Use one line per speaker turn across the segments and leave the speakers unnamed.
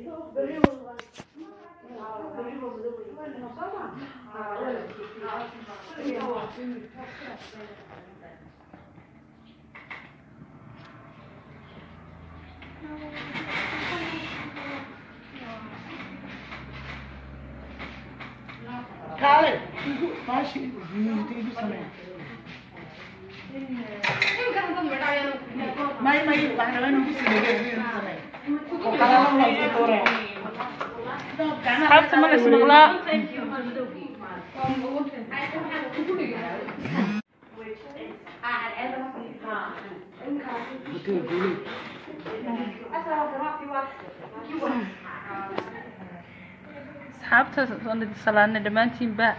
kaale maashi igu samee may may waxaan rabaa inaan ku sameeyo samee oo qalala la isku dooraya
asxaabta ma la ismaqlaa asxaabta waan idin salaanay dhammaantiinba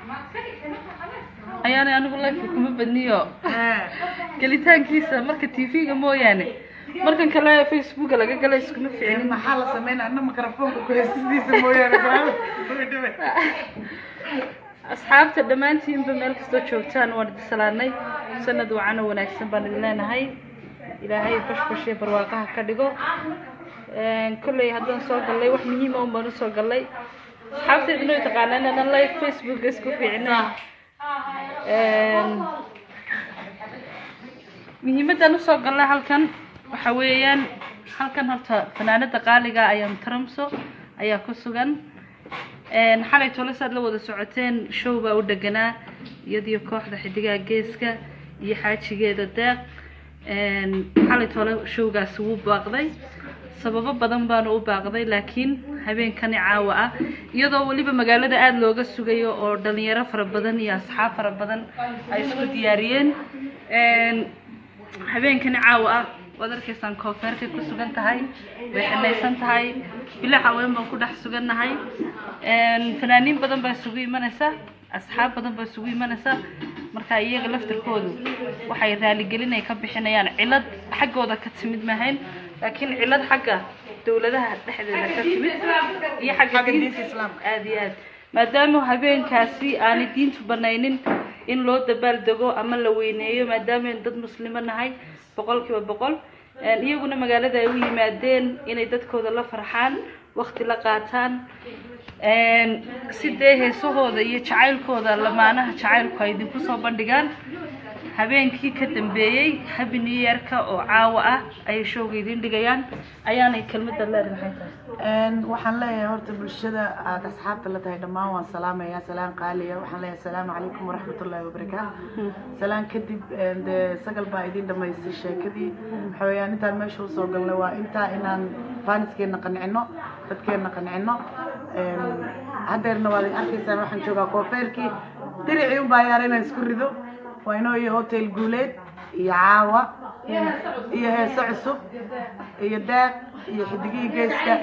ayaanay anigu lifeka kuma badniyo gelitaankiisa marka tv-ga mooyaane markan kale facebooka laga gala iskuma ficinin
maxaa la sameynaa anna mikrofoonka ku heesistiisa mooyaane
asxaabta dhammaantiinba meel kastoo joogtaan waan idin salaanay sanad wacan oo wanaagsan baan idin leenahay ilaahay bashbash iyo barwaaqaha ka dhigo kolley haddaan soo gallay wax muhiima un baan usoo gallay asxaabteeduna way taqaanaa inaanan live facebooka isku fiicnay muhiimadan usoo gallay halkan waxa weeyaan halkan horta fanaanada qaaliga ayaan taramso ayaa ku sugan xalay tole saad la wada socoteen show baa u dheganaa iyadiyo kooxda xidigaha geeska iyo xaajigeeda deeq xalay tole showgaasi wuu baaqday sababo badan baana u baaqday laakiin habeenkani caawa ah iyadoo weliba magaalada aada looga sugayo oo dhalinyaro fara badan iyo asxaab fara badan ay isku diyaariyeen habeenkani caawa ah waad arkaysaan koonfeerkay ku sugan tahay way xinaysan tahay bilo haween baan ku dhex sugannahay fanaaniin badan baa isugu imanaysa asxaab badan baa isugu imanaysa marka iyaga laftarkoodu waxay raaligelin ay ka bixinayaan cilad xaggooda ka timid mahayn laakiin cilad xagga dowladaha dhexdeeda ka timid iyo xagga diinta islaamka aada iyo aad maadaama habeenkaasi aanay diintu banaynin in loo dabaaldego ama la weyneeyo maadaama aynu dad muslimo nahay boqol kiiba boqol iyaguna magaalada ay u yimaadeen inay dadkooda la farxaan wakti la qaataan si dee heesahooda iyo jacaylkooda lamaanaha jacaylku ay idinku soo bandhigaan habeenkii ka dambeeyey happy new yearka oo caawa ah ayay showga idiin dhigayaan ayaanay kelmadda leedahay tahay
waxaan leeyahay horta bulshada aada asxaabta la tahay dhammaan waan salaamayaa salaan qaaliya waxaan leeyahay asalaamu calaykum waraxmatullaahi wabarakaatu salaan kadib dee sagal baa idin dhamaystay sheekadii waxa weeyaan intaan meesha usoo galnay waa intaa inaan faaniskeena qancino dadkeena qancino haddeerna waad arkaysaan waxaan joogaa koofeerkii diricii unbaa yaara inaan isku rido waa inoo iyo hotel guuleed iyo caawa iyo heeso cusub iyo daaq iyo xidigihii geeska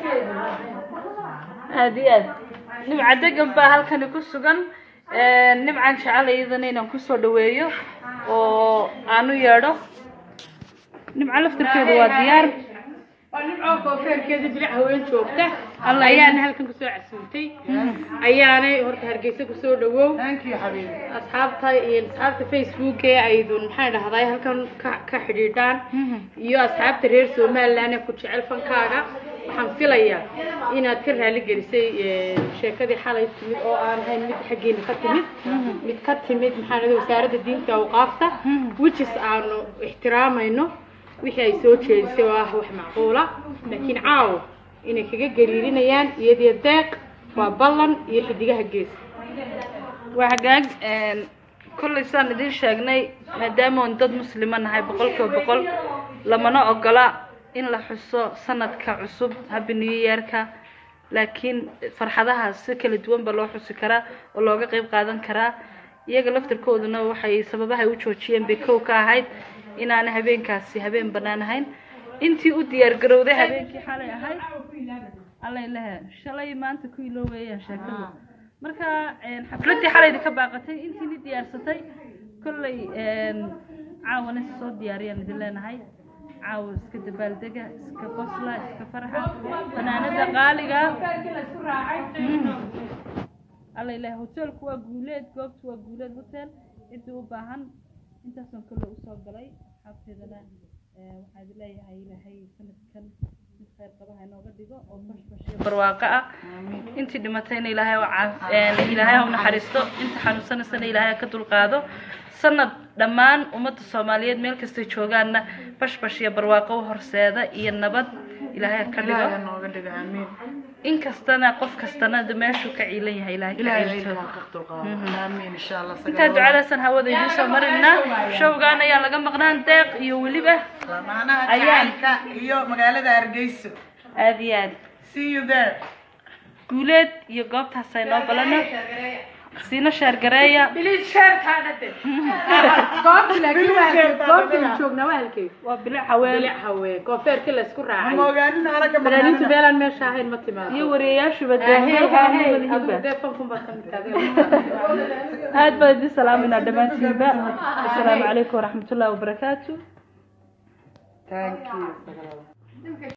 aada iyo aad nimca degan baa halkani ku sugan nimcan jecel iyadana inaan kusoo dhaweeyo oo aanu yeedho nimca laftarkeedu waa diyaar
waa nimcoo koofeerkeeda bilic haween joogta ayaana halkan kusoo casuumtay ayaanay horta hargeysa kusoo dhawow
thank you xabiibi
asxaabta iyo asxaabta facebook ee aydun maxay dhahday halkan ka ka xidhiidhaan iyo asxaabta reer somaliland ee ku jecel fankaaga waxaan filayaa inaad ka raali gelisay sheekadii xalay timid oo aan ahayn mid xaggeena ka timid mid ka timid maxaa dhahday wasaaradda diinta awqaafta whichis aanu ixtiraamayno wixii ay soo jeedisay oo ah wax macquula laakiin caawo inay kaga gariirinayaan iyadiyo deeq waa ballan iyo xidigaha gees
waa hagaag kollay saan idiin sheegnay maadaama oon dad muslima nahay boqol kiiba boqol lamana ogola in la xuso sanadka cusub happy new yearka laakiin farxadaha si kala duwan ba loo xusi karaa oo looga qeyb qaadan karaa iyaga laftarkooduna waxay sababahay u joojiyeen bay kow ka ahayd inaana habeenkaasi habeen bannaan ahayn intii u diyaar garowday habeenkii xalay ahayd allay lehe shalay maanta ku ilo weeyaan sheekadu marka xafladdii xalayda ka baaqatay intiini diyaarsatay kollay caawana si soo diyaariyaan idin leenahay caawa iska dabaaldega iska qosla iska farxa fanaanada qaaliga allay lehe hoteelku waa guuleed goobtu waa guuleed hotel ciddii u baahan intaasoo kale usoo galay xabteedana waxaad leeyahay ilaahay sanadkan khayr qaba ha inooga dhigo oo bashbash iyo barwaaqo ah intii dhimatayna ilaahay u caaf een, ilaahay ha u naxariisto inta xanuunsanaysana ilaahay ha ka dulqaado sanad dhammaan ummadda soomaaliyeed meel kastay joogaanna bashbash iyo barwaaqo u horseeda iyo nabad ilaahay ha ka
ilaahay ha
dhigo
nooga dhigo aamiin
inkastana qof kastana de meeshuu ka ciilan yahay ilaahay ka
ilaahay
ciilto
ciidanka ka dulqaado aamiin insha allah
intaa ducadaasan hawada idiin soo marinaa showgaan ayaa laga maqnaan deeq iyo weliba
lamaanaha
Ayaan.
jacaylka iyo magaalada hargeyso
aad iyo aad
see you there
guuleed iyo goobtaas ay noo balana siina sheergareeya
biliis sheerkaana de goobta laakiin waa halkee goobta joognaa waa halkee
waa bilic haween
bilic hawee koonfeerkii laysku raacay
ma ogaanin anaga
fanaaniintu
magaalada
meelaan meesha ahayn ma timaado
iyo wariyayaashuba
Ahey, ahey, adigu
deemuhiba
dee fanfun baad ka mid tahay
aad baan idin salaaminaa dhammaantiinba asalaamu calaykum waraxmatullaahi wabarakaatu
thank you